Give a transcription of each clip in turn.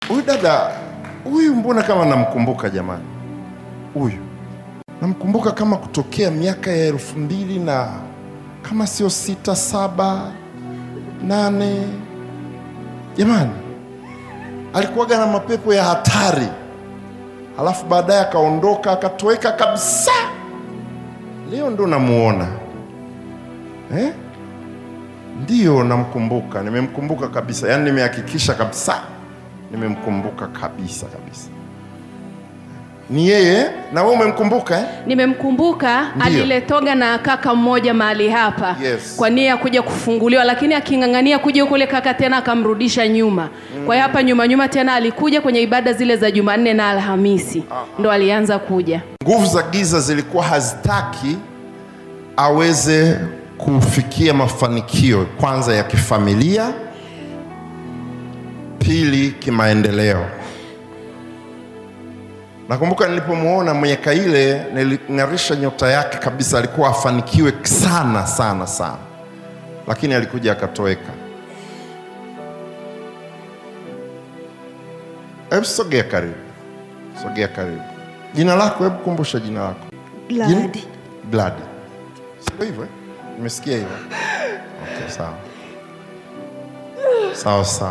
huyu dada huyu, mbona kama namkumbuka jamani, huyu namkumbuka kama kutokea miaka ya elfu mbili na kama sio sita saba nane jamani, alikuwaga na mapepo ya hatari, halafu baadaye akaondoka akatoweka kabisa. Leo ndo namuona eh? Ndiyo, namkumbuka, nimemkumbuka kabisa, yaani nimehakikisha kabisa, nimemkumbuka kabisa kabisa. Ni yeye, na wewe umemkumbuka eh? Nimemkumbuka, Ndiyo. aliletoga na kaka mmoja mahali hapa Yes. kwa nia ya kuja kufunguliwa, lakini aking'ang'ania kuja huko, ule kaka tena akamrudisha nyuma. Kwa hiyo hapa nyuma nyuma tena alikuja kwenye ibada zile za Jumanne na Alhamisi ndo alianza kuja. Nguvu za giza zilikuwa hazitaki aweze kufikia mafanikio, kwanza ya kifamilia, pili kimaendeleo. Nakumbuka nilipomwona miaka ile, niling'arisha nyota yake kabisa, alikuwa afanikiwe sana sana sana, lakini alikuja akatoweka. Hebu sogea karibu, sogea karibu. Jina lako, hebu kumbusha jina lako. Jina? Glad. Glad. Sio hivyo? eh? Nimesikia hivyo. Okay, sawa. Sawa sawa.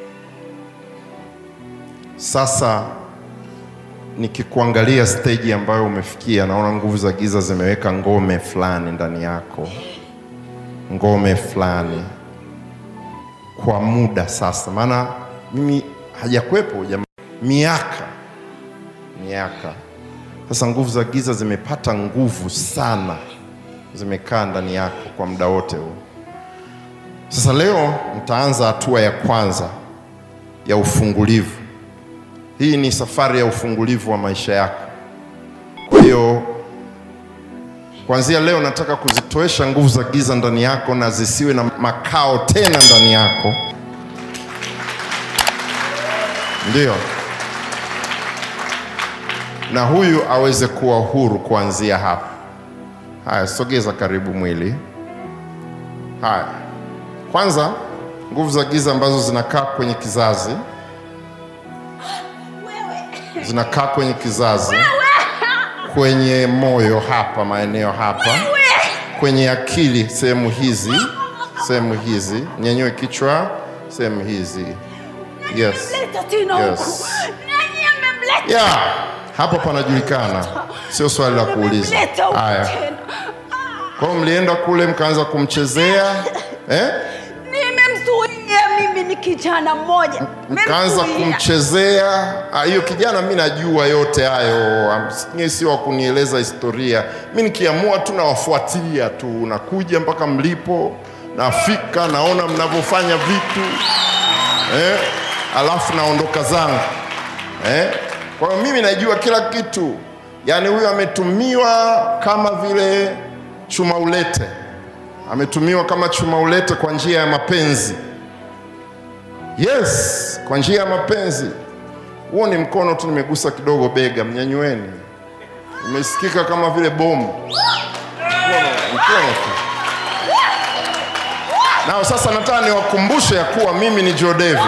Sasa nikikuangalia stage ambayo umefikia, naona nguvu za giza zimeweka ngome fulani ndani yako, ngome fulani kwa muda sasa, maana mimi hajakuwepo jamaa, miaka miaka sasa nguvu za giza zimepata nguvu sana, zimekaa ndani yako kwa muda wote huu. Sasa leo nitaanza hatua ya kwanza ya ufungulivu. Hii ni safari ya ufungulivu wa maisha yako. Kwa hiyo kuanzia leo nataka kuzitoesha nguvu za giza ndani yako na zisiwe na makao tena ndani yako. Ndio na huyu aweze kuwa huru kuanzia hapa. Haya, sogeza karibu mwili. Haya, kwanza nguvu za giza ambazo zinakaa kwenye kizazi, zinakaa kwenye kizazi, kwenye moyo hapa, maeneo hapa, kwenye akili, sehemu hizi, sehemu hizi, nyanyue kichwa, sehemu hizi. Yes. Leta tena huku. Yes. Nani amemleta? ya hapo panajulikana, sio swali la kuuliza. Amemleta huku Haya, tena. kwa hiyo mlienda kule mkaanza kumchezea eh? Nimemzuia mimi ni kijana mmoja. mkaanza Nimemzuia. kumchezea. Ah, Hiyo kijana, mi najua yote hayo, Am- nyie sio wa kunieleza historia. Mi nikiamua tu nawafuatilia tu, nakuja mpaka mlipo, nafika, naona mnavyofanya vitu eh? alafu naondoka zangu eh? Kwa hiyo mimi najua kila kitu. Yaani huyu ametumiwa kama vile chuma ulete, ametumiwa kama chuma ulete kwa njia ya mapenzi. Yes, kwa njia ya mapenzi. Huo ni mkono tu, nimegusa kidogo bega, mnyanyueni. Imesikika kama vile bomu. Mkono, mkono tu. Nao sasa nataka niwakumbushe ya kuwa mimi ni Jodevi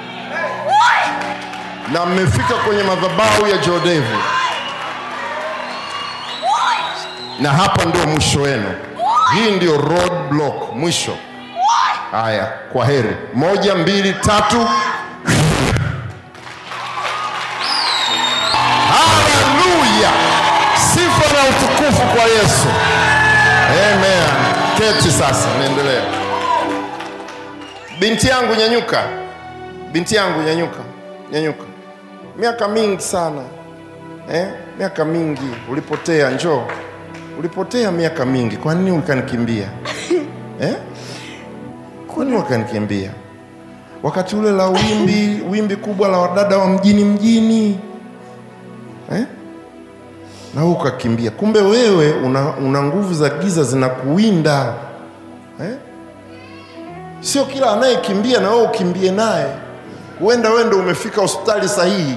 na mmefika kwenye madhabahu ya Jodevi, na hapa ndio mwisho wenu. Hii ndio road block, mwisho. Haya, kwa heri. Moja, mbili, tatu. Haleluya! Sifa na utukufu kwa Yesu. Amen. Keti sasa, niendelea. Binti yangu nyanyuka, binti yangu nyanyuka, nyanyuka. Miaka mingi sana eh? Miaka mingi ulipotea, njoo. Ulipotea miaka mingi, kwa nini ukanikimbia eh? Kwa nini wakanikimbia wakati ule la wimbi wimbi kubwa la wadada wa mjini mjini eh? na wewe ukakimbia. Kumbe wewe una, una nguvu za giza zinakuwinda eh? Sio kila anayekimbia na wewe ukimbie naye. Huenda wewe ndio umefika hospitali sahihi.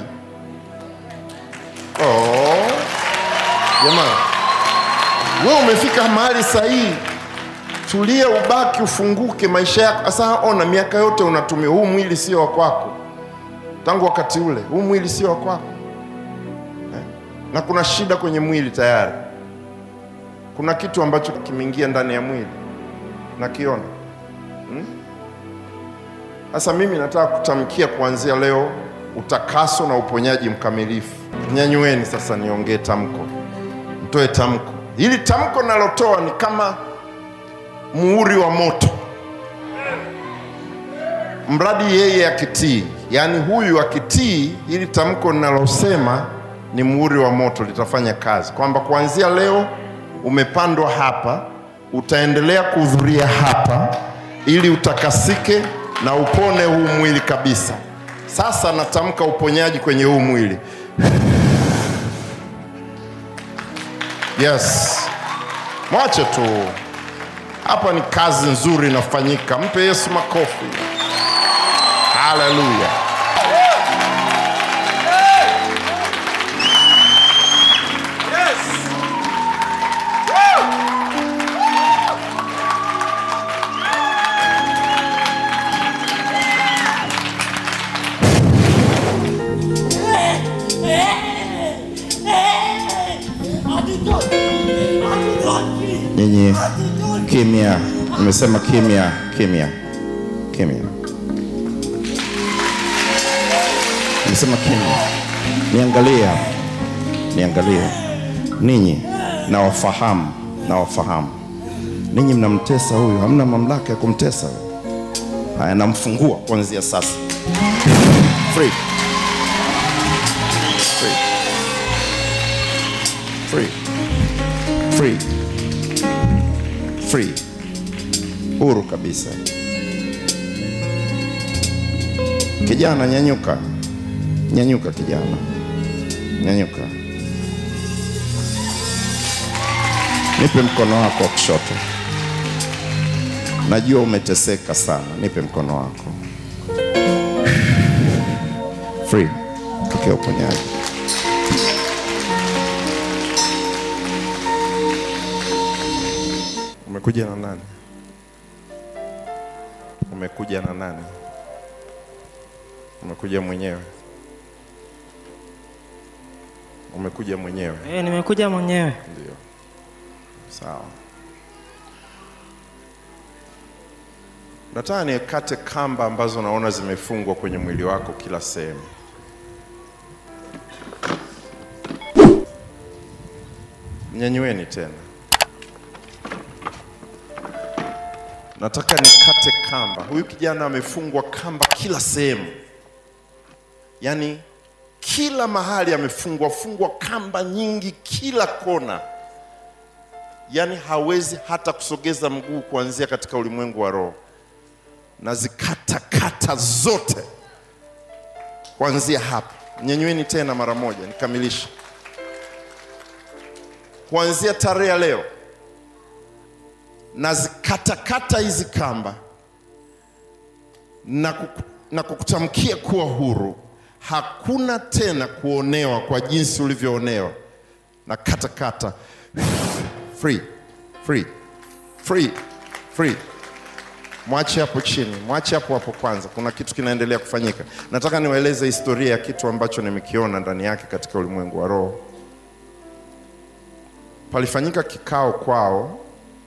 Oh, jamani, wewe umefika mahali sahihi. Tulia, ubaki, ufunguke maisha yako. Sasa ona, miaka yote unatumia huu mwili, sio wa kwako tangu wakati ule. Huu mwili sio wa kwako eh? na kuna shida kwenye mwili tayari. Kuna kitu ambacho kimeingia ndani ya mwili nakiona sasa mimi nataka kutamkia kuanzia leo utakaso na uponyaji mkamilifu. Nyanyueni sasa, niongee tamko, mtoe tamko. Hili tamko nalotoa ni kama muhuri wa moto, mradi yeye akitii. Yaani huyu akitii, hili tamko ninalosema ni muhuri wa moto, litafanya kazi, kwamba kuanzia leo umepandwa hapa, utaendelea kuhudhuria hapa ili utakasike na upone huu mwili kabisa. Sasa natamka uponyaji kwenye huu mwili. Yes, mwache tu, hapa ni kazi nzuri inafanyika. Mpe Yesu makofi. Haleluya! Nyinyi kimya, nimesema kimya, kimya, kimya. Nimesema kimya. Niangalie, hapa. niangalie. Ninyi nawafahamu, nawafahamu. Ninyi mnamtesa huyu, hamna mamlaka ya kumtesa huyu. Haya, namfungua kuanzia sasa. Free. Free. Free. Free. Free. Huru kabisa. Kijana, nyanyuka, nyanyuka kijana, nyanyuka. Nipe mkono wako wa kushoto. Najua umeteseka sana, nipe mkono wako. Free. Pokea uponyaji. Umekuja na nani? Umekuja na nani? Umekuja mwenyewe? Umekuja mwenyewe? Eh, nimekuja mwenyewe. Ndio. Sawa. Nataka nikate kamba ambazo naona zimefungwa kwenye mwili wako kila sehemu. Nyanyueni tena. Nataka nikate kamba. Huyu kijana amefungwa kamba kila sehemu, yaani kila mahali amefungwa fungwa kamba nyingi, kila kona, yaani hawezi hata kusogeza mguu kuanzia katika ulimwengu wa roho. Nazikata kata zote kuanzia hapa. Nyanyueni tena mara moja, nikamilishe. Kuanzia tarehe ya leo nazikatakata hizi kamba na, kuku, na kukutamkia kuwa huru. Hakuna tena kuonewa kwa jinsi ulivyoonewa. Na katakata free, free, free, free. Mwache hapo chini, mwache hapo hapo kwanza. Kuna kitu kinaendelea kufanyika. Nataka niwaeleze historia ya kitu ambacho nimekiona ndani yake katika ulimwengu wa roho. Palifanyika kikao kwao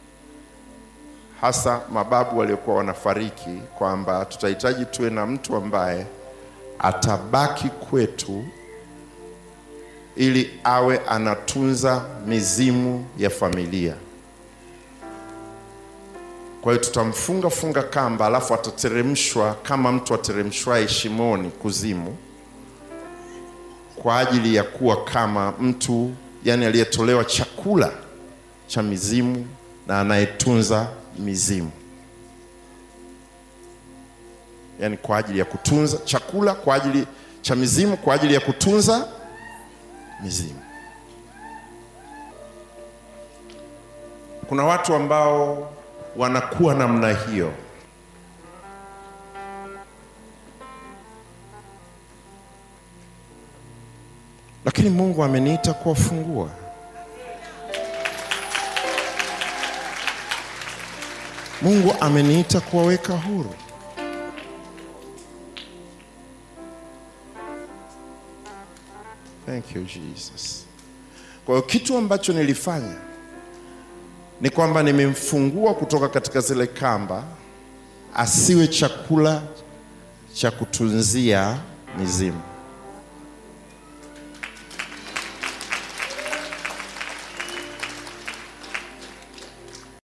hasa mababu waliokuwa wanafariki kwamba tutahitaji tuwe na mtu ambaye atabaki kwetu ili awe anatunza mizimu ya familia. Kwa hiyo tutamfunga funga kamba, alafu atateremshwa kama mtu ateremshwaye shimoni kuzimu, kwa ajili ya kuwa kama mtu yani aliyetolewa chakula cha mizimu na anayetunza mizimu, yaani kwa ajili ya kutunza chakula kwa ajili cha mizimu, kwa ajili ya kutunza mizimu. Kuna watu ambao wanakuwa namna hiyo, lakini Mungu ameniita kuwafungua. Mungu ameniita kuwaweka huru. Thank you Jesus. Kwa hiyo kitu ambacho nilifanya ni kwamba nimemfungua kutoka katika zile kamba, asiwe chakula cha kutunzia mizimu.